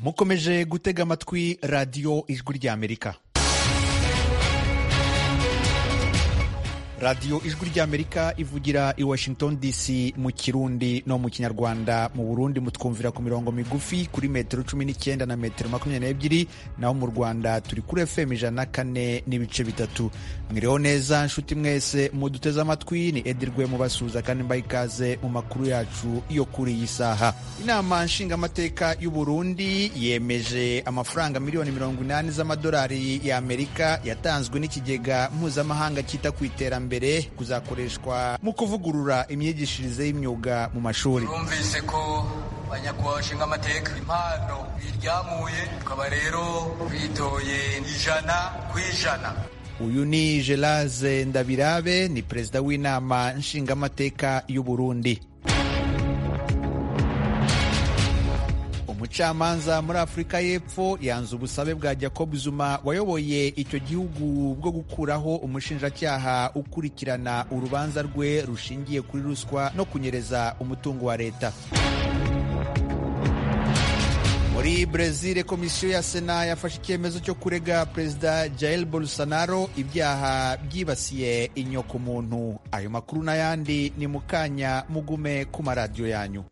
mukomeje gutega amatwi radiyo ijwi ry'amerika radiyo ijwi ry'amerika ivugira i washington dc mu kirundi no mu kinyarwanda mu burundi mutwumvira ku mirongo migufi kuri metero cumi n'icyenda na metero makumyabiri n'ebyiri naho mu rwanda turi kuri fm ijana na kane n'ibice bitatu mwiriho neza nshuti mwese muduteze amatwi ni edirwe mubasuhuza kandi mbaha ikaze mu makuru yacu yo kuri iyi saha inama nshingamateka y'u burundi yemeje amafaranga miliyoni mirongo inani z'amadolari y'amerika yatanzwe n'ikigega mpuzamahanga cyita ku iterambere mbere kuzakoreshwa mu kuvugurura imyigishirize y'imyuga mu mashuri twumvise ko banyakubahwa bashinga amateka impano biryamuye tukaba rero bitoye ijana ku ijana uyu ni Geraze Ndabirabe ni perezida w'inama nshingamateka y'u Burundi umucamanza muri afurika y'epfo yanze ubusabe bwa jacob zuma wayoboye icyo gihugu bwo gukuraho umushinjacyaha ukurikirana urubanza rwe rushingiye kuri ruswa no kunyereza umutungo wa leta muri brezil komisiyo ya sena yafashe icyemezo cyo kurega perezida jair bolsonaro ibyaha byibasiye inyokomuntu ayo makuru n'ayandi ni mu kanya mugume ku maradiyo yanyu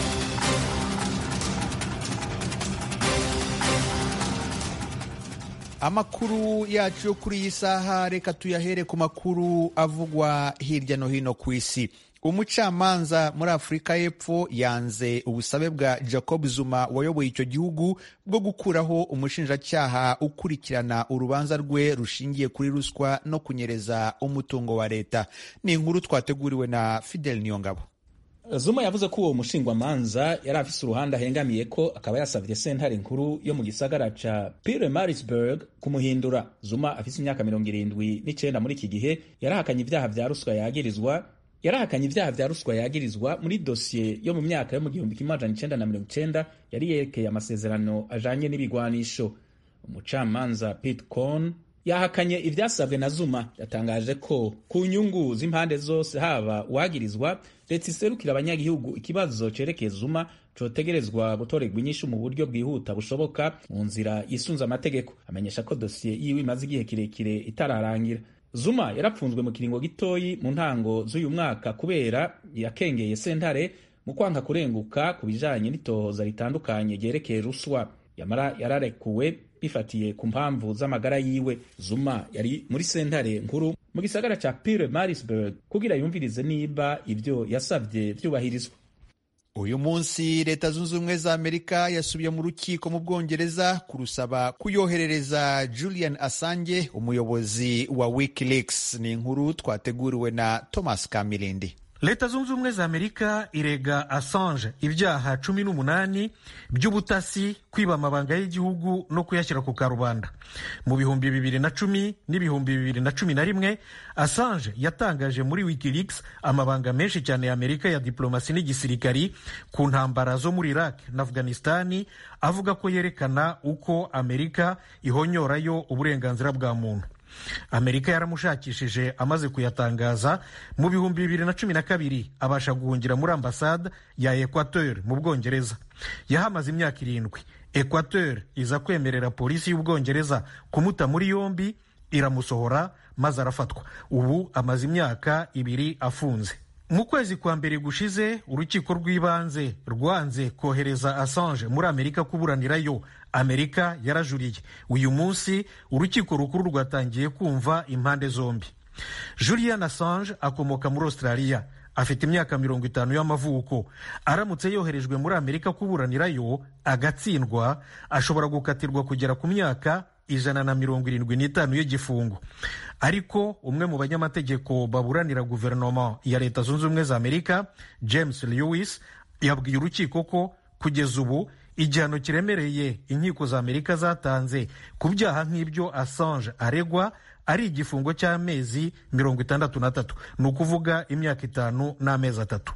amakuru yacu yo kuri iyi saha reka tuyahere ku makuru avugwa hirya no hino ku isi umucamanza muri afurika y'epfo yanze ubusabe bwa jacob zuma wayoboye icyo gihugu bwo gukuraho umushinjacyaha ukurikirana urubanza rwe rushingiye kuri ruswa no kunyereza umutungo wa leta ni inkuru twateguriwe na fidel niyongabo Zuma yavuze ko uwo mushingwamanza yari afise uruhande ahengamiye ko akaba yasavye sentare nkuru yo mu gisagara ca Pietermaritzburg kumuhindura. Zuma afise imyaka mirongo irindwi n'icenda muri iki gihe yarahakanye ivyaha vya ruswa yagirizwa yarahakanye ivyaha vya ruswa yagirizwa muri dosiye yo mu myaka yo mu gihumbi kimwe amajana icenda na mirongo icenda yari yerekeye amasezerano ajanye n'ibigwanisho. Umucamanza Pete Cohn yahakanye ivyasabwe na Zuma yatangaje ko ku nyungu z'impande zose haba uwagirizwa leta iserukira abanyagihugu ikibazo cerekeye Zuma cotegerezwa gutorerwa inyishu mu buryo bwihuta bushoboka mu nzira yisunze amategeko amenyesha ko dosiye yiwe imaze igihe kirekire itararangira Zuma yarapfunzwe mu kiringo gitoyi mu ntango z'uyu mwaka kubera yakengeye sentare mu kwanka kurenguka ku bijanye n'itohoza ritandukanye ryerekeye ruswa yamara yararekuwe bifatiye ku mpamvu z'amagara yiwe Zuma yari muri sentare nkuru mu gisagara ca Pietermaritzburg kugira yumvirize niba ivyo yasavye vyubahirizwa uyu munsi leta zunze ubumwe za amerika yasubiye mu rukiko mu bwongereza kurusaba kuyoherereza julian assange umuyobozi wa wikileaks ni inkuru twateguriwe na thomas kamilindi leta zunze ubumwe za amerika irega assange ibyaha cumi n'umunani by'ubutasi kwiba amabanga y'igihugu no kuyashyira ku karubanda mu bihumbi bibiri na cumi n'ibihumbi bibiri na cumi na rimwe assange yatangaje muri wikileaks amabanga menshi cyane ya amerika ya diplomasi n'igisirikari ku ntambara zo muri iraq na afghanistani avuga ko yerekana uko amerika ihonyorayo uburenganzira bwa muntu amerika yaramushakishije amaze kuyatangaza mu bihumbi bibiri na cumi na kabiri abasha guhungira muri ambasade ya equateur mu bwongereza yahamaze imyaka irindwi equateur iza kwemerera polisi y'ubwongereza kumuta muri yombi iramusohora maze arafatwa ubu amaze imyaka ibiri afunze mu kwezi kwa mbere gushize urukiko rw'ibanze rwanze kohereza assange muri amerika kuburanirayo amerika yarajuriye uyu munsi urukiko rukuru rwatangiye kumva impande zombi julian assange akomoka muri australia afite imyaka mirongo itanu y'amavuko aramutse yoherejwe muri amerika kuburanirayo agatsindwa ashobora gukatirwa kugera ku myaka ijana na mirongo irindwi n'itanu y'igifungo ariko umwe mu banyamategeko baburanira guverinoma ya leta zunze ubumwe za amerika james lewis yabwiye urukiko ko kugeza ubu igihano kiremereye inkiko za amerika zatanze ku byaha nk'ibyo assange aregwa ari igifungo cy'amezi mirongo itandatu n'atatu ni ukuvuga imyaka itanu n'amezi atatu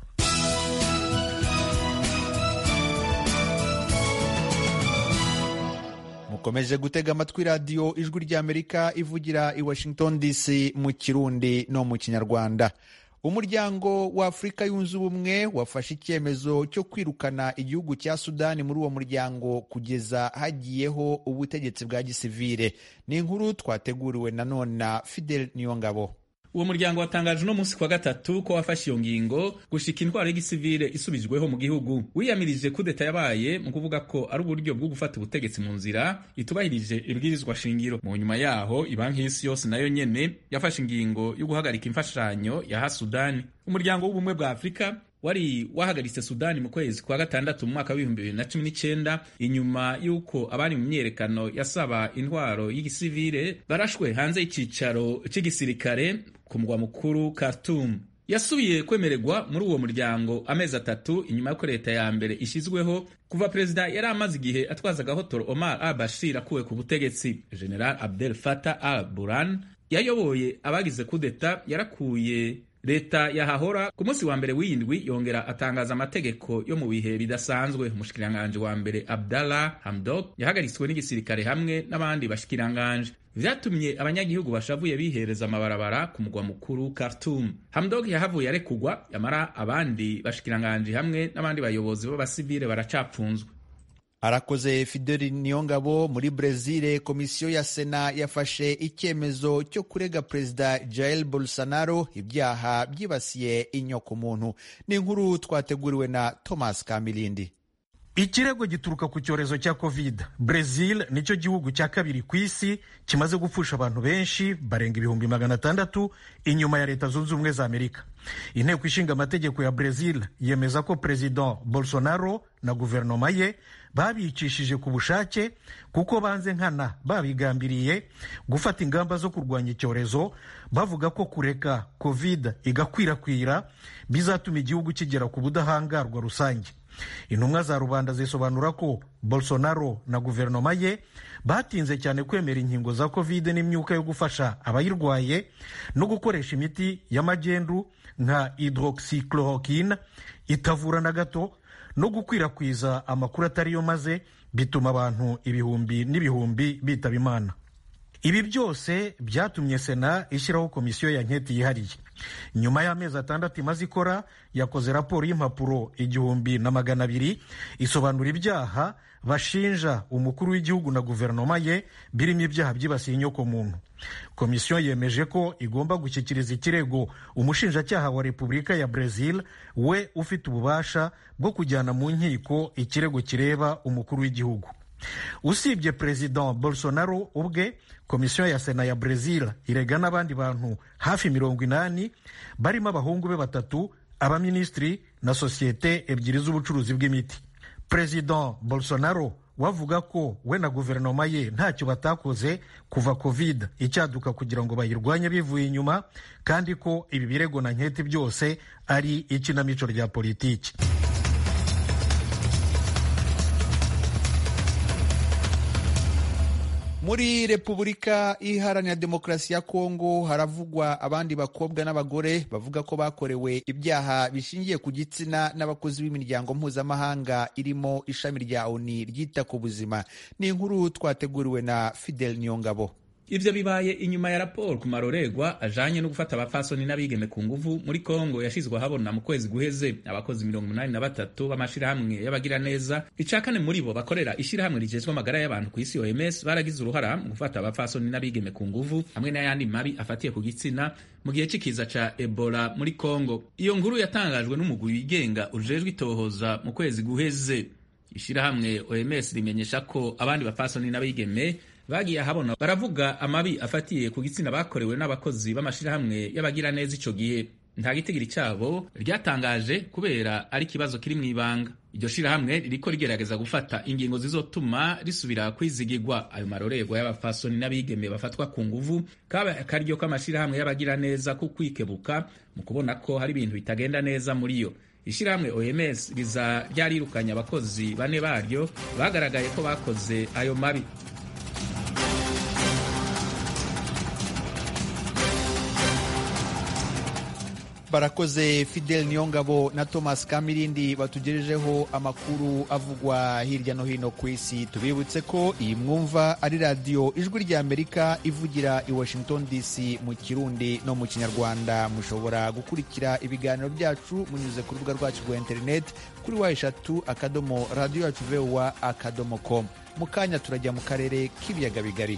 mukomeje gutega amatwi radiyo ijwi ry'amerika ivugira i washington dc mu kirundi no mu kinyarwanda umuryango wa afurika yunze ubumwe wafashe icyemezo cyo kwirukana igihugu cya sudani muri uwo muryango kugeza hagiyeho ubutegetsi bwa gisivire ni inkuru twateguriwe nanone na fidel niyongabo uwo muryango watangaje uno munsi kwa gatatu ko wafashe iyo ngingo gushika intwaro y'igisivile isubijweho mu gihugu wiyamirije kudeta yabaye mu kuvuga ko ari uburyo bwo gufata ubutegetsi mu nzira itubahirije ibwirizwa shingiro mu nyuma yaho ibanki y'isi yose nayo nyene yafashe ingingo yo guhagarika imfashanyo yaha sudani umuryango w'ubumwe bwa afurika wari wahagaritse sudani mu kwezi kwa gatandatu mu mwaka w'ibihumbi bibiri na cumi n'icyenda inyuma y'uko abari mu myiyerekano yasaba intwaro y'igisivile barashwe hanze y'icicaro cy'igisirikare ku mugwa mukuru Khartoum yasubiye kwemererwa muri uwo muryango amezi atatu inyuma y'uko leta ya mbere ishyizweho kuva perezida yari amaze igihe atwaza agahotoro Omar al Bashir akuwe ku butegetsi General Abdel Fattah al Burhan yayoboye abagize kudeta yarakuye leta yahahora ku munsi wa mbere w'iyindwi yongera atangaza amategeko yo mu bihe bidasanzwe umushikiranganji wa mbere Abdallah Hamdok yahagaritswe n'igisirikare hamwe n'abandi bashikiranganje vyatumye abanyagihugu bashavuye bihereza amabarabara ku mugwa mukuru Khartoum. Hamdok yahavuye arekugwa yamara abandi bashikiranganje hamwe n'abandi bayobozi b'abasivile baracapfunzwe arakoze fideli niyongabo muri brezil komisiyo ya sena yafashe icyemezo cyo kurega perezida jair bolsonaro ibyaha byibasiye inyokomuntu ni inkuru twateguriwe na thomas kamilindi ikirego gituruka ku cyorezo cya covid brezil nicyo gihugu cya kabiri ku isi kimaze gupfusha abantu benshi barenga ibihumbi magana atandatu inyuma ya leta zunze ubumwe za amerika inteko ishinga amategeko ya brezil yemeza ko perezida bolsonaro na guverinoma ye babicishije ku bushake kuko banze nkana babigambiriye gufata ingamba zo kurwanya icyorezo bavuga ko kureka covid igakwirakwira bizatuma igihugu kigera ku budahangarwa rusange intumwa za rubanda zisobanura ko bolsonaro na guverinoma ye batinze cyane kwemera inkingo za covid n'imyuka yo gufasha abayirwaye no gukoresha imiti y'amagendu nka hydroxychloroquine itavura na gato no gukwirakwiza amakuru atariyo maze bituma abantu ibihumbi n'ibihumbi bitaba imana ibi byose byatumye sena ishyiraho komisiyo ya nketi yihariye nyuma y'amezi atandatu imaze ikora yakoze raporo y'impapuro igihumbi na magana abiri isobanura ibyaha bashinja umukuru w'igihugu na guverinoma ye birimo ibyaha byibasiye inyokomuntu komisiyo yemeje ko igomba gushyikiriza ikirego umushinjacyaha wa repubulika ya brezil we ufite ububasha bwo kujyana mu nkiko ikirego kireba umukuru w'igihugu usibye perezida bolsonaro ubwe komisiyo ya sena ya brezil irega n'abandi bantu hafi mirongo inani barimo abahungu be batatu abaminisitiri na sosiyete ebyiri z'ubucuruzi bw'imiti perezida bolsonaro wavuga ko we na guverinoma ye ntacyo batakoze kuva covid icyaduka kugira ngo bayirwanye bivuye inyuma kandi ko ibi birego na nketi byose ari ikinamico rya politiki muri repubulika iharanira demokarasi ya kongo haravugwa abandi bakobwa n'abagore bavuga ko bakorewe ibyaha bishingiye ku gitsina n'abakozi b'imiryango mpuzamahanga irimo ishami rya oni ryita ku buzima ni inkuru twateguriwe na fidel niyongabo ivyo bibaye inyuma ya raporo ku maroregwa ajanye no gufata abafasoni n'abigeme ku nguvu muri kongo yashizwe ahabona mu kwezi guheze abakozi mirongo umunani na batatu b'amashirahamwe y'abagira neza ica kane muri bo bakorera ishirahamwe rijejwe amagara y'abantu ku isi oms baragize uruhara mu gufata abafasoni n'abigeme ku nguvu hamwe n'ayandi mabi afatiye ku gitsina mu gihe c'ikiza ca ebola muri kongo iyo nkuru yatangajwe n'umugwi wigenga ujejwe itohoza mu kwezi guheze ishirahamwe oms rimenyesha ko abandi bafasoni n'abigeme bagiye ahabona baravuga amabi afatiye ku gitsina bakorewe n'abakozi b'amashirahamwe y'abagira neza ico gihe nta gitigiri cyabo ryatangaje kubera ari ikibazo kiri mu ibanga iryo shirahamwe ririko rigerageza gufata ingingo zizotuma risubira kwizigirwa ayo marorerwa y'abafasoni n'abigeme bafatwa ku nguvu kaba akaryo k'amashirahamwe y'abagira neza ku kwikebuka mu kubona ko hari ibintu bitagenda neza muri yo ishirahamwe oms riza ryarirukanye abakozi bane baryo bagaragaye ko bakoze ayo mabi barakoze fidel niyongabo na thomas kamirindi batugejejeho amakuru avugwa hirya no hino ku isi tubibutse ko iyi mwumva ari radiyo ijwi rya amerika ivugira i washington dc mu kirundi no mu kinyarwanda mushobora gukurikira ibiganiro byacu munyuze ku rubuga rwacu rwa interineti kuri wa eshatu akadomo radiyo yacu vowa akadomo com mu kanya turajya mu karere k'ibiyaga bigari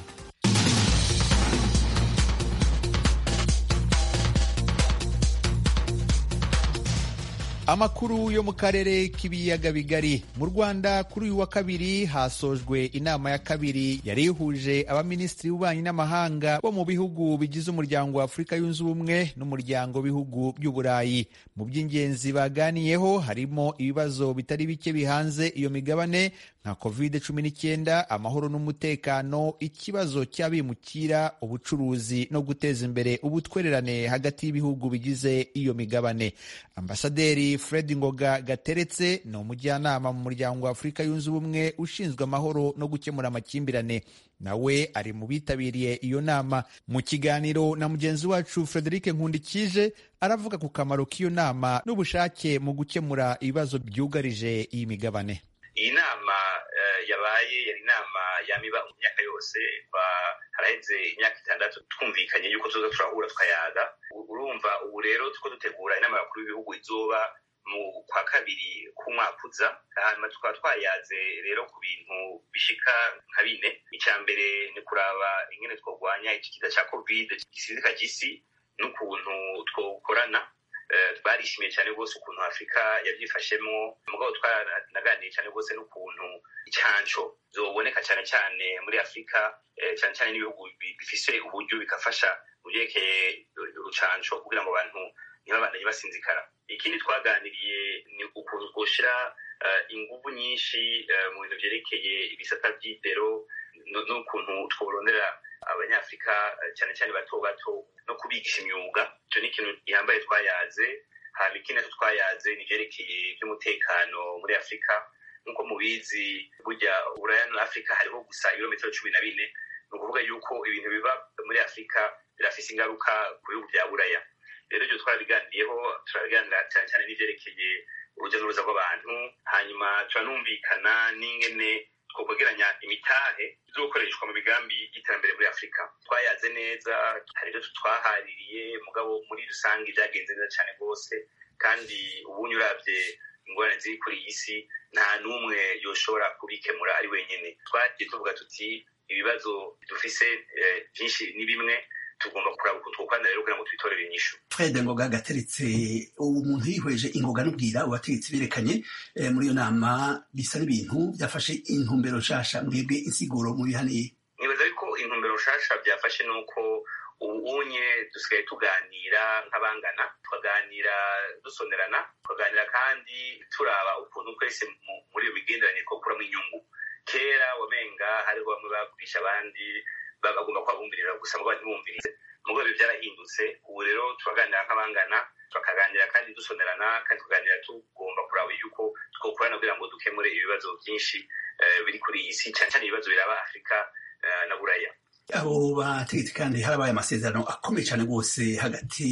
amakuru yo mu karere k'ibiyaga bigari mu rwanda kuri uyu wa kabiri hasojwe inama ya kabiri yari ihuje abaminisitiri b'ububanyi n'amahanga bo mu bihugu bigize umuryango wa afurika yunze ubumwe n'umuryango w'ibihugu by'uburayi mu by'ingenzi baganiyeho harimo ibibazo bitari bike bihanze iyo migabane nka covid cumi n'icyenda amahoro n'umutekano ikibazo cy'abimukira ubucuruzi no guteza imbere ubutwererane hagati y'ibihugu bigize iyo migabane ambasaderi fred ngoga gateretse ni umujyanama mu muryango wa afurika yunze ubumwe ushinzwe amahoro no gukemura amakimbirane nawe ari mu bitabiriye iyo nama mu kiganiro na mugenzi wacu frederic nkundikije aravuga ku kamaro k'iyo nama n'ubushake mu gukemura ibibazo byugarije iyi migabane iyi nama yabaye yari inama yamiba mu myaka yose haraheze imyaka itandatu twumvikanye yuko tuza turahura tukayaga urumva ubu rero tuko dutegura inama y'abakuru b'ibihugu izoba mu kwa kabiri k'umwaka uza hanyuma tukaba twayaze rero ku bintu bishika nka bine icya mbere ni kuraba ingene twarwanya ikikiza cya covid gisizika gisi n'ukuntu twokorana twarishimiye cyane rwose ukuntu afurika yabyifashemo mugabo twanaganiye cyane rwose n'ukuntu icyanco zoboneka cyane cyane muri afurika cyane cyane n'ibihugu bifise uburyo bigafasha mu byerekeye urucanco kugira ngo abantu ntibabandanye basinzikara ikindi twaganiriye ni ukuntu twoshyira ingufu nyinshi mu bintu byerekeye ibisata by'idero n'ukuntu tworondera abanyafurika cyane cyane bato bato no kubigisha imyuga icyo ni ikintu gihambaye twayaze hanyuma ikindi nacyo twayaze ni ibyerekeye by'umutekano muri afurika nk'uko mubizi burya uburaya na afurika hariho gusa ibirometero cumi na bine ni ukuvuga yuko ibintu biba muri afurika birafise ingaruka ku bihugu bya buraya rero ibyo twarabiganiriyeho turabiganira cyane cyane n'ibyerekeye urujya n'uruza rw'abantu hanyuma turanumvikana n'ingene twokwegeranya imitahe izokoreshwa mu migambi y'iterambere muri afurika twayaze neza hari ibyo twahaririye mugabo muri rusange byagenze neza cyane rwose kandi ubunye urabye ingorane ziri kuri iyi si nta n'umwe yoshobora kubikemura ari wenyine twagiye tuvuga tuti ibibazo dufise byinshi ni bimwe tugomba kuraba ukuntu twokorana rero kugira ngo twitorere inyishu fred ngoga gateretse ubu umuntu yihweje ingoga n'ubwira ubategetsi berekanye muri iyo nama bisa n'ibintu byafashe intumbero nshasha mwebwe insiguro mubihaniye nibaza yuko intumbero nshasha byafashe ni uko ubunye dusigaye tuganira nk'abangana tukaganira dusonerana tukaganira kandi turaba ukuntu twese muri iyo migenderanire twakuramo inyungu kera wamenga hariho bamwe bagurisha abandi bagomba kubabumvirira gusa ngo ntibumvirize mugo ibyo byarahindutse ubu rero turaganira nk'abangana tukaganira kandi dusonerana kandi tukaganira tugomba kuraba yuko twokorana kugira ngo dukemure ibibazo byinshi biri kuri iyi si cyane cyane ibibazo biraba afurika na buraya abo bategetsi kandi harabaye amasezerano akomeye cyane rwose hagati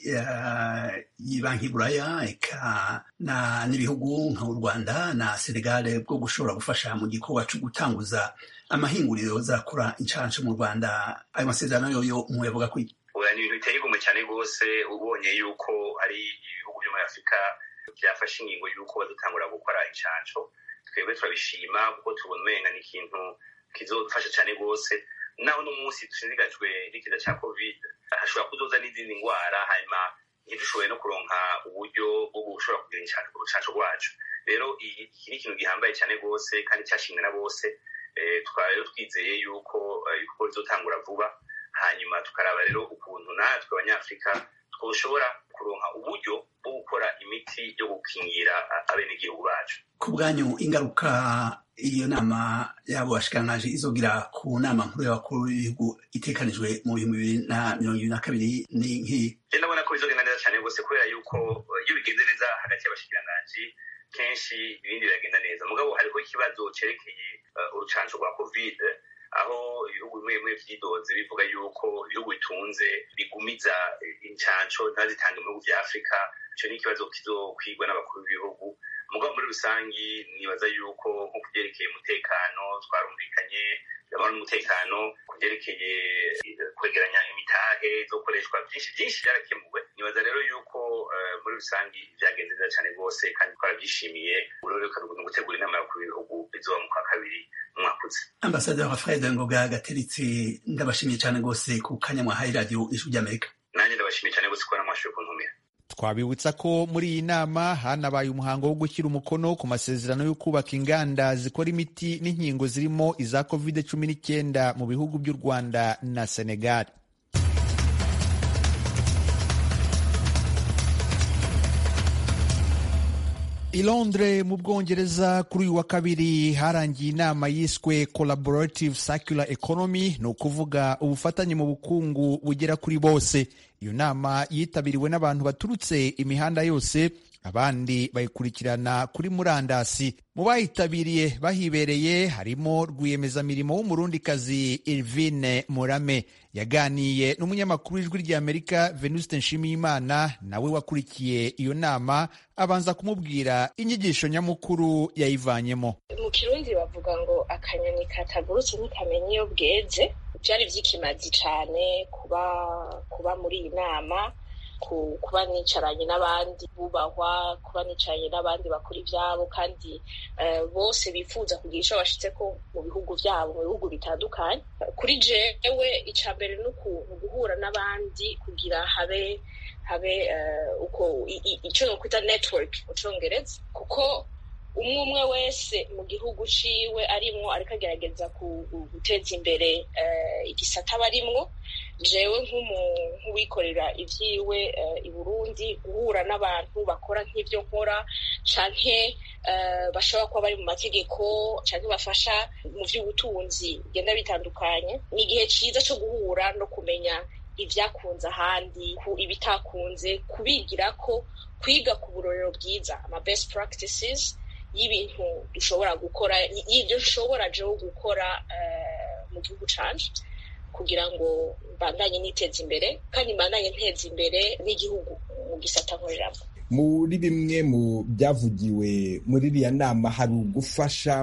y'ibanki buraya eka n'ibihugu nk'u rwanda na senegale bwo gushobora gufasha mu gikorwa cyo gutanguza amahinguriro zakora inshansho mu rwanda ayo masezerano yoyo muyavuga ko ni ibintu biteye igomwe cyane rwose ubonye yuko hari ibihugu byo muri afurika byafashe ingingo y'uko badutangura gukora inshansho twebwe turabishima kuko tubona umenga ni ikintu kizodufasha cyane rwose naho uno munsi dushishikajwe n'ikiza cya covid hashobora kuzoza n'izindi ndwara hanyuma ntidushoboye no kuronka uburyo bwo gushobora kugira inshansho ku rucansho rwacu rero iki ni ikintu gihambaye cyane rwose kandi cyashimwe na bose tukaba rero twizeye yuko ibikorwa bizotangura vuba hanyuma tukaraba rero ukuntu natwe abanyafurika twoshobora kuronka uburyo bwo gukora imiti yo gukingira abenegihugu bacu ku bwanyu ingaruka iyo nama yabo bashikiranganje izogira ku nama nkuru y'abakuru b'ibihugu itekanijwe mu bihumbi bibiri na mirongo ibiri na kabiri ni nk'iyi ndabona ko bizogenda neza cyane rwose kubera yuko iyo bigenze neza hagati y'abashikiranganji kenshi ibindi biragenda neza mugabo hariho ikibazo cerekeye urucanco rwa covid aho ibihugu bimwe bimwe vyidoze bivuga yuko ibihugu bitunze bigumiza incanco ntazitange mu bihugu vya afurika ico ni ikibazo kizokwigwa n'abakuru b'ibihugu mugabo muri rusangi nibaza yuko nko kuvyerekeye umutekano twarumvikanye amahoro n'umutekano kuvyerekeye kwegeranya imitahe zokoreshwa vyinshi vyinshi vyarakemuwe nibaza rero yuko muri rusangi vyagenze neza cane rwose kandi twaravyishimiye uroreka ni gutegura inama y'abakuru b'ibihugu bizoba mu kwa kabiri umwaka uza ambasaderi fred ngoga gateritse ndabashimiye cane rwose ku kanya mwahaye radiyo ijwi ry'amerika nanjye ndabashimiye cane rwose kubona mwashoboye kuntumira twabibutsa ko muri iyi nama hanabaye umuhango wo gushyira umukono ku masezerano yo kubaka inganda zikora imiti n'inkingo zirimo iza covid cumi n'icyenda mu bihugu by'u rwanda na senegal i londres mu bwongereza kuri uyu wa kabiri harangiye inama yiswe collaborative circular economy ni ukuvuga ubufatanye mu bukungu bugera kuri bose iyo nama yitabiriwe n'abantu baturutse imihanda yose abandi bayikurikirana kuri murandasi mu bayitabiriye bahibereye harimo rwiyemezamirimo w'umurundikazi Irvine Murame yaganiye n'umunyamakuru w'ijwi ry'Amerika Venuste Nshimiyimana nawe wakurikiye iyo nama abanza kumubwira inyigisho nyamukuru yayivanyemo mu kirundi bavuga ngo akanyoni katagurutse ntikamenya iyo bweze byari by'ikimazi cyane kuba kuba muri iyi nama kuba nicaranye n'abandi bubahwa kuba nicaranye n'abandi bakora ibyabo kandi bose bifuza kugira icyo bashitse ko mu bihugu byabo mu bihugu bitandukanye kuri jewe icya mbere ni guhura n'abandi kugira habe habe uko icyo ni ukwita network mu cyongereza kuko umwe umwe wese mu gihugu ciwe arimwo ariko agerageza guteza imbere igisata aba arimwo jewe nk'uwikorera ivyiwe i burundi guhura n'abantu bakora nk'ivyo nkora canke bashobora kuba bari mu mategeko canke bafasha mu vy'ubutunzi bigenda bitandukanye ni igihe ciza co guhura no kumenya ivyakunze ahandi ibitakunze kubigirako kwiga ku burorero bwiza ama best practices y'ibintu dushobora gukora y'ibyo nshobora jewe gukora mu gihugu canje kugira ngo mbandanye niteza imbere kandi mbandanye nteza imbere n'igihugu mu gisata nkoreramo muri bimwe mu byavugiwe muri iriya nama hari ugufasha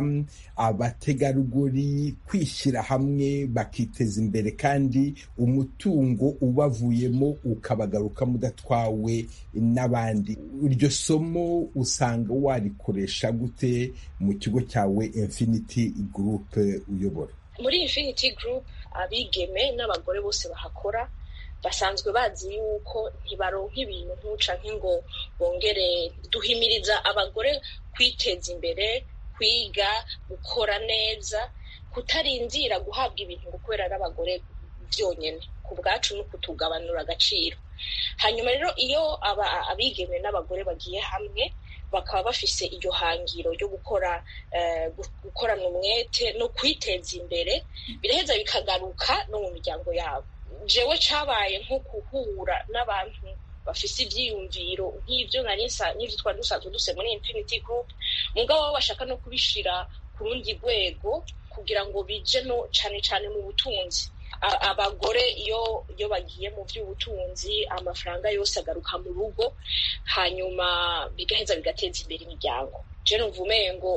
abategarugori kwishyira hamwe bakiteza imbere kandi umutungo ubavuyemo ukabagaruka mudatwawe n'abandi iryo somo usanga warikoresha gute mu kigo cyawe infinity group uyobora muri infinity group abigeme n'abagore bose bahakora basanzwe bazi yuko ntibaronka ibintu ntucanke ngo bongere duhimiriza abagore kwiteza imbere kwiga gukora neza kutarindira guhabwa ibintu ngo kubera n'abagore byonyine ku bwacu no kutugabanura agaciro hanyuma rero iyo abigeme n'abagore bagiye hamwe bakaba bafise iryo hangiro ryo gukora gukorana umwete no kwiteza imbere biraheza bikagaruka no mu miryango yabo jewe cabaye nko guhura n'abantu bafise ivyiyumviro nk'ivyo n'ivyo twari dusanzwe duse muri infinity group mugabo bo bashaka no kubishira ku rundi rwego kugira ngo bije no cane cane mu butunzi abagore iyo iyo bagiye mu by'ubutunzi amafaranga yose agaruka mu rugo hanyuma bigaheza bigateza imbere imiryango je numva umengo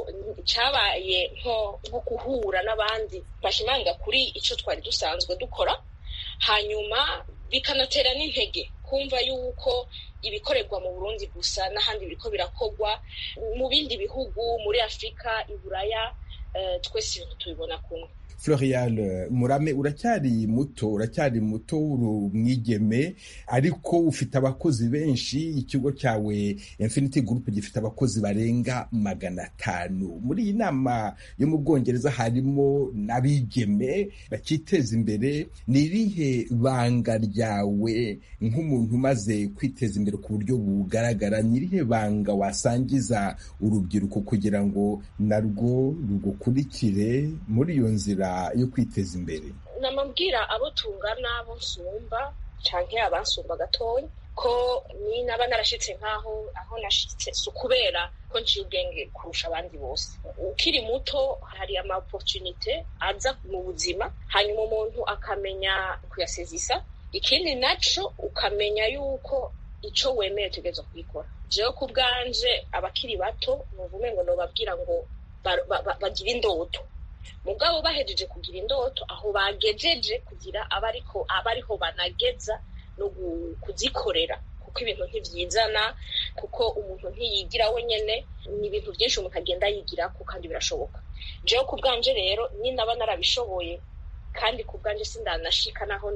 cabaye nko nko guhura n'abandi bashimanga kuri ico twari dusanzwe dukora hanyuma bikanatera n'intege kumva yuko ibikorerwa mu burundi gusa n'ahandi biriko birakorwa mu bindi bihugu muri afurika iburaya twese ibintu tubibona kumwe Florial Murame uracyari muto uracyari muto uri umwigeme ariko ufite abakozi benshi ikigo cyawe Infinity Group gifite abakozi barenga magana atanu muri iyi nama yo mu Bwongereza harimo n'abigeme bakiteza imbere ni irihe banga ryawe nk'umuntu umaze kwiteza imbere ku buryo bugaragara ni irihe banga wasangiza urubyiruko kugira ngo narwo rugukurikire muri iyo nzira yo kwiteza imbere namabwira abo tungana abo nsumba canke abansumba gatoya ko ni naba narashitse nk'aho aho nashitse si ukubera ko nciye ubwenge kurusha abandi bose ukiri muto hari ama opportunite aza mu buzima hanyuma umuntu akamenya kuyasezisa ikindi naco ukamenya yuko ico wemeye utegerezwa kubikora jewe ku bwanje abakiri bato nuvume ngo nobabwira ngo bagire indoto mugabo bahejeje kugira indoto aho bagejeje kugira abariko abariho banageza no kuzikorera kuko ibintu ntivyizana kuko umuntu ntiyigira wenyene ni ibintu byinshi umuntu agenda yigirako kandi birashoboka jewe ku bwanje rero ninaba narabishoboye kandi ku bwanje sindanashika naho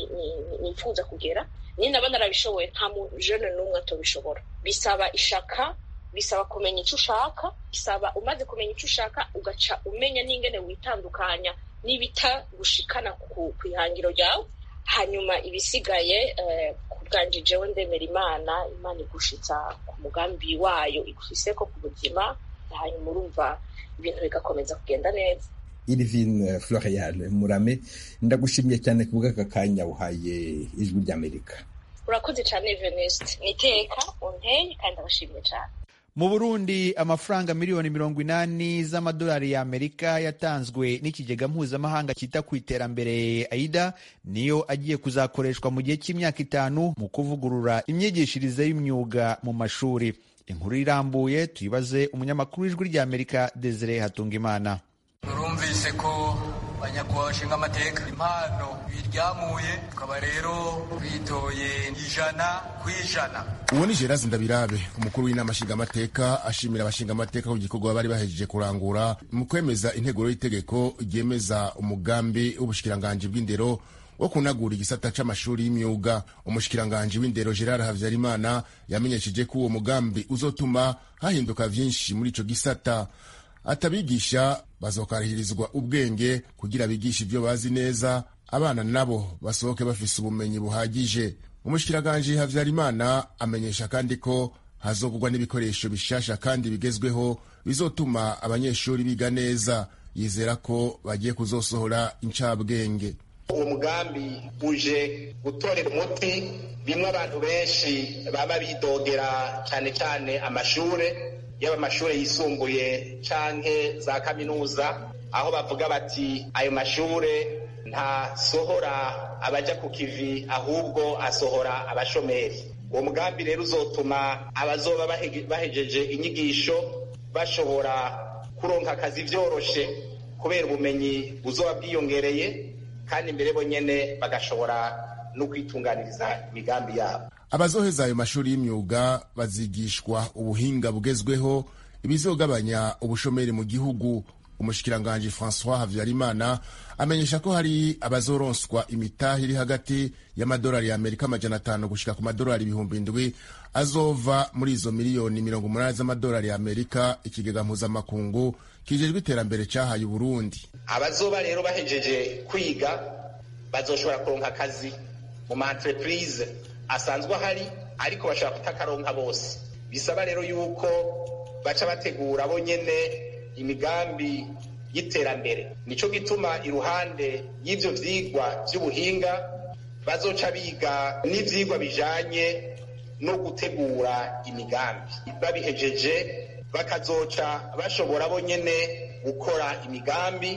nifuza kugera ninaba narabishoboye nta mujene n'umwe atobishobora bisaba ishaka bisaba kumenya icyo ushaka bisaba umaze kumenya icyo ushaka ugaca umenya n'ingene witandukanya n'ibita gushikana ku ihangiro ryawe hanyuma ibisigaye ku bwanjye jewe ndemera imana imana igushitsa ku mugambi wayo igufiseko ku buzima hanyuma urumva ibintu bigakomeza kugenda neza irivine florial murame ndagushimiye cyane ku bw'aka kanya uhaye ijwi ry'amerika urakoze cyane venuste niteka unteye kandi abashimiye cyane mu burundi amafaranga miliyoni mirongo inani z'amadolari y'amerika yatanzwe n'ikigega mpuzamahanga cyita ku iterambere aida niyo agiye kuzakoreshwa mu gihe cy'imyaka itanu mu kuvugurura imyigishirize y'imyuga mu mashuri inkuru irambuye tuyibaze umunyamakuru w'ijwi ry'amerika desire hatungimana turumvise ko banyakubahwa bashinga amateka impano biryamuye tukaba rero bitoye ijana ku ijana uwo ni gerard ndabirabe umukuru w'inama nshingamateka ashimira abashingamateka ku gikorwa bari bahejeje kurangura mu kwemeza integuro y'itegeko ryemeza umugambi w'ubushikiranganji bw'indero wo kunagura igisata c'amashuri y'imyuga umushikiranganji w'indero gerard havyarimana yamenyesheje ko uwo mugambi uzotuma hahinduka vyinshi muri ico gisata atabigisha bazokarihirizwa ubwenge kugira bigishe ibyo bazi neza abana nabo basohoke bafise ubumenyi buhagije umushikiranganje havyarimana amenyesha kandi ko hazogurwa n'ibikoresho bishasha kandi bigezweho bizotuma abanyeshuri biga neza yizera ko bagiye kuzosohora incabwenge uwo mugambi uje gutorera umuti bimwe abantu benshi baba bidogera cyane cyane amashure yaba amashure yisumbuye canke za kaminuza aho bavuga bati ayo mashure ntasohora abaja ku kivi ahubwo asohora abashomeri uwo mugambi rero uzotuma abazoba bahejeje inyigisho bashobora kuronka akazi vyoroshe kubera ubumenyi buzoba bwiyongereye kandi imbere bonyene bagashobora no kwitunganiriza imigambi yabo abazoheza ayo mashuri y'imyuga bazigishwa ubuhinga bugezweho ibizogabanya ubushomeri mu gihugu umushikiranganji francois habyarimana amenyesha ko hari abazoronswa imitahe iri hagati y'amadolari ya amerika amajana atanu gushika ku madolari ibihumbi indwi azova muri izo miliyoni mirongo umunani z'amadolari ya amerika ikigega mpuzamakungu kijejwe iterambere cahaye uburundi abazoba rero bahejeje kwiga bazoshobora kuronka akazi mu ma entreprise asanzwe ahari ariko bashobora kutakaronka bose bisaba rero yuko baca bategura bo nyene imigambi y'iterambere nico gituma iruhande y'ivyo vyigwa vy'ubuhinga bazoca biga n'ivyigwa bijanye no gutegura imigambi babihejeje bakazoca bashobora bo nyene gukora imigambi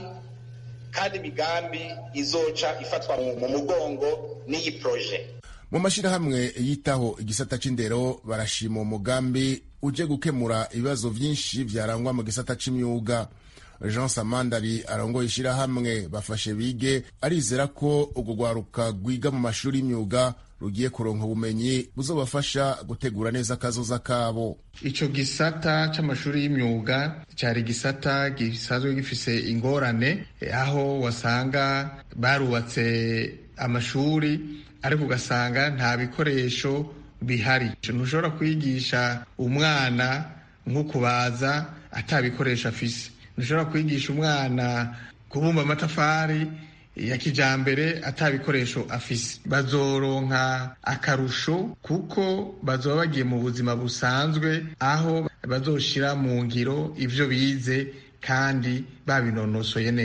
kandi imigambi izoca ifatwa mu mugongo n'iyi proje mu mashyirahamwe yitaho igisata c'indero barashima umugambi uje gukemura ibibazo vyinshi vyarangwa mu gisata c'imyuga jean samandari arongoye ishyirahamwe bafashe bige arizera ko urwo rwaruka rwiga mu mashuri y'imyuga rugiye kuronka ubumenyi buzobafasha gutegura neza akazoza kabo ico gisata c'amashuri y'imyuga cari gisata gisanzwe gifise ingorane aho wasanga barubatse amashuri ariko ugasanga nta bikoresho bihari ntushobora kwigisha umwana nko kubaza ata bikoresho afise ntushobora kwigisha umwana kubumba amatafari ya kijambere ata bikoresho afise bazoronka akarusho kuko bazoba bagiye mu buzima busanzwe aho bazoshira mu ngiro ivyo bize kandi babinonosoye neza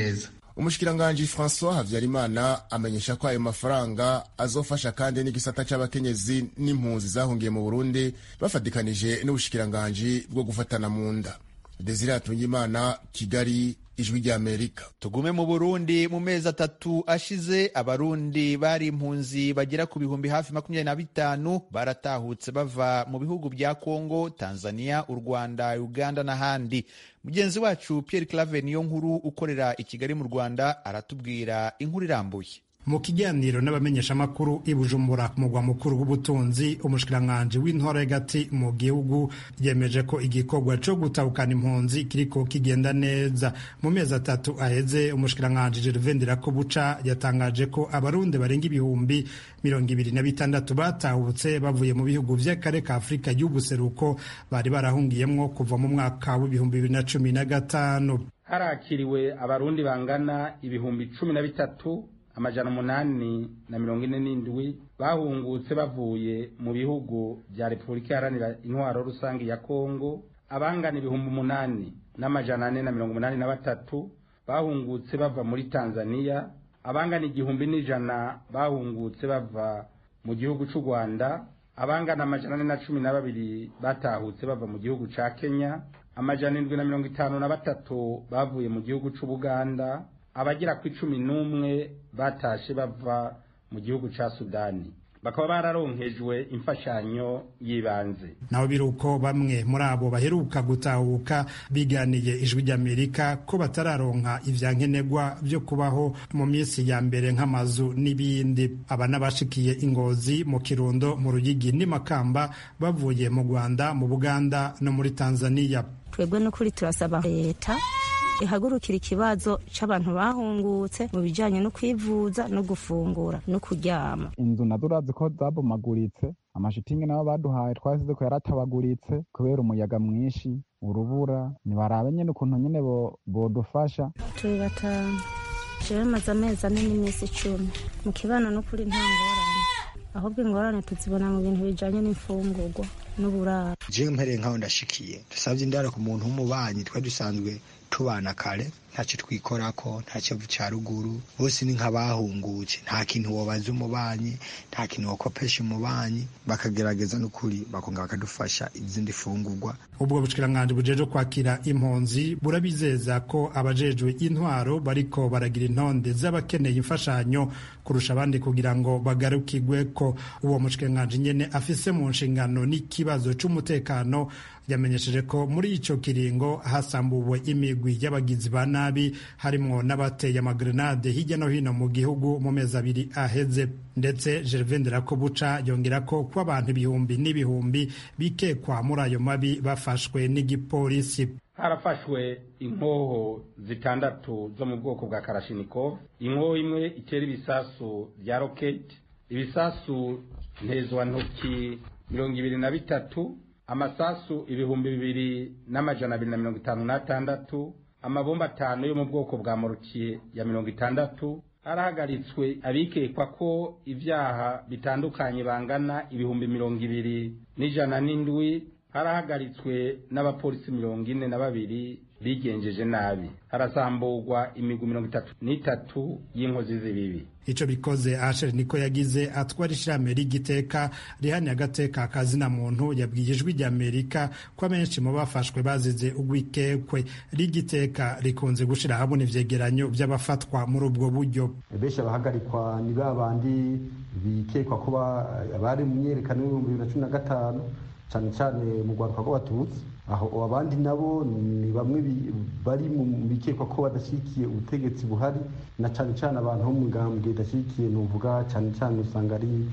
umushikiranganji francois habyarimana amenyesha ko ayo mafaranga azofasha kandi n'igisata c'abakenyezi n'impunzi zahungiye mu burundi bafatikanije n'ubushikiranganji bwo gufatana mu nda desire hatungimana kigali ijwi ry'amerika tugume mu burundi mu mezi atatu ashize abarundi bari impunzi bagera ku bihumbi hafi makumyabiri na bitanu baratahutse bava mu bihugu bya kongo tanzania u rwanda uganda n'ahandi mugenzi wacu pierre clave niyo nkuru ukorera i kigali mu rwanda aratubwira inkuru irambuye mu kiganiro n'abamenyeshamakuru i bujumbura ku mugwa mukuru w'ubutunzi umushikiranganji w'intore hagati mu gihugu yemeje ko igikorwa co gutahukana impunzi kiriko kigenda neza mu mezi atatu aheze umushikiranganji gervain ndirakobuca yatangaje ko abarundi barenga ibihumbi mirongo ibiri na bitandatu batahutse bavuye mu bihugu vy'akare ka afurika y'ubuseruko bari barahungiyemwo kuva mu mwaka w'ibihumbi bibiri na cumi na gatanu harakiriwe abarundi bangana ibihumbi cumi na bitatu amajana umunani na mirongo ine n'indwi bahungutse bavuye mu bihugu bya repubulika iharanira intwaro rusange ya kongo abangana ibihumbi umunani n'amajana ane na mirongo umunani na batatu bahungutse bava muri tanzania abangana igihumbi n'ijana bahungutse bava mu gihugu cy'u rwanda abangana amajana ane na cumi na babiri batahutse bava mu gihugu cya kenya amajana indwi na mirongo itanu na batatu bavuye mu gihugu cy'ubuganda abagera ku icumi n'umwe batashe bava mu gihugu cya sudani bakaba bararonkejwe imfashanyo y'ibanze naho biri uko bamwe muri abo baheruka gutahuka biganiye ijwi ry'amerika ko batararonka ivyankenerwa byo kubaho mu minsi ya mbere nk'amazu n'ibindi aba n'abashikiye ingozi mu kirundo mu ruyigi n'imakamba bavuye mu rwanda mu buganda no muri tanzania twebwe n'ukuri turasaba leta ihagurukira ikibazo c'abantu bahungutse mu bijanye no kwivuza no gufungura no kuryama inzu nazo urazi ko zabomaguritse amashitingi nayo baduhaye twasize ko yaratabaguritse kubera umuyaga mwinshi urubura nibarabe nyene ukuntu nyene bodufasha turi batanu jewe maze amezi ane n'iminsi icumi mu kibano n'ukuri nta ngorane ahubwo ingorane tuzibona mu bintu bijanye n'imfungurwa n'uburaro jewe mpereye nkaho ndashikiye dusabye indaro ku muntu w'umubanyi twari dusanzwe tubana kare ntacyo twikorako nta kivu cya ruguru bose ni nk'abahungutse nta kintu wobaza umubanyi nta kintu wakopesha umubanyi bakagerageza n'ukuri bakonga bakadufasha izindi fungurwa ubwo bushikiranganji bujejwe kwakira impunzi burabizeza ko abajejwe intwaro bariko baragira intonde z'abakeneye imfashanyo kurusha abandi kugira ngo bagarukirwe ko uwo mushikiranganji nyene afise mu nshingano n'ikibazo c'umutekano yamenyesheje ko muri ico kiringo hasambuwe imigwi y'abagizi ba nabi harimwo n'abateye amagrenade hirya no hino mu gihugu mu mezi abiri aheze ndetse Gervain Nderakobuca yongera ko ko abantu ibihumbi n'ibihumbi bikekwa muri ayo mabi bafashwe n'igipolisi harafashwe inkoho zitandatu zo mu bwoko bwa karashinikov inkoho imwe itera ibisasu bya roketi ibisasu ntezwantoki mirongo ibiri na bitatu amasasu ibihumbi bibiri n'amajana abiri na mirongo itanu n'atandatu amabomba atanu yo mu bwoko bwa morukiye ya mirongo itandatu harahagaritswe abikekwa ko ibyaha bitandukanye bangana ibihumbi mirongo ibiri n'ijana n'indwi harahagaritswe n'abapolisi mirongo ine na babiri bigenjeje nabi harasamburwa imigwi mirongo itatu n'itatu y'inkozi z'ibibi ico bikoze Asher niko yagize atwara ishirahamwe ry'igiteka rihaniye agateka kazina muntu yabwiye ijwi rya Amerika ko abenshi mu bafashwe bazize ugwikekwe ry'igiteka rikunze gushira habona ivyegeranyo vy'abafatwa muri ubwo buryo benshi abahagarikwa ni ba bandi bikekwa kuba bari mu myerekano y'ibihumbi bibiri na cumi na gatanu cyane cyane mu rwaruka rw'abatutsi aho abandi nabo ni bamwe bari mu bikekwa ko badashyigikiye ubutegetsi buhari na cyane cyane abantu bo mu ngambwe idashyigikiye nuvuga cyane cyane usanga ari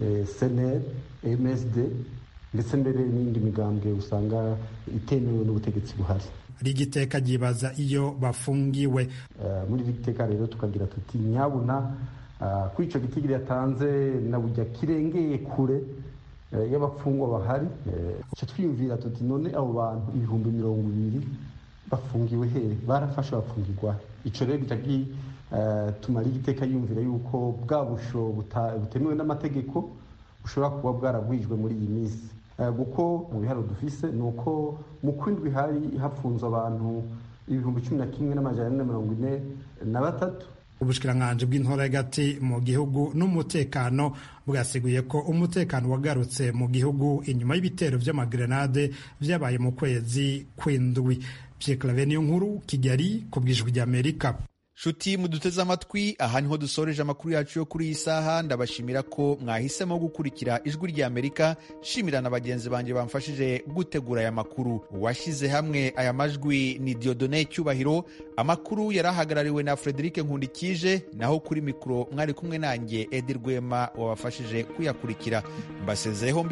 seneri msd ndetse mbere n'indi migambwe usanga itemewe n'ubutegetsi buhari rigiteka ryibaza iyo bafungiwe muri rigiteka rero tukagira tuti nyabuna kuri icyo gitigiri yatanze na bujya kirengeye kure y'abapfungwa bahari icyo twiyumvira tuti none abo bantu ibihumbi mirongo ibiri bafungiwe hehe barafashe bafungirwa icyo rero gica tumara igiteka yumvira yuko bwa busho butemewe n'amategeko bushobora kuba bwaragwijwe muri iyi minsi kuko mu biharo dufise ni uko mu kwindwi hari hafunze abantu ibihumbi cumi na kimwe n'amajana ane na mirongo ine na batatu ubushikiranganji bw'intora hagati mu gihugu n'umutekano bwasiguye ko umutekano wagarutse mu gihugu inyuma y'ibitero vy'amagrenade vyabaye mu kwezi kw'indwi Pierre niyo nkuru Kigali ku bw'ijwi ry'Amerika nshuti muduteze amatwi aha niho dusoreje amakuru yacu yo kuri iyi saha ndabashimira ko mwahisemo gukurikira ijwi rya amerika shimira na bagenzi banjye bamfashije gutegura aya makuru uwashyize hamwe aya majwi ni diodone cyubahiro amakuru yari ahagarariwe na frederic nkundikije naho kuri mikoro mwari kumwe nanjye edi rwema wabafashije kuyakurikira mbasezeho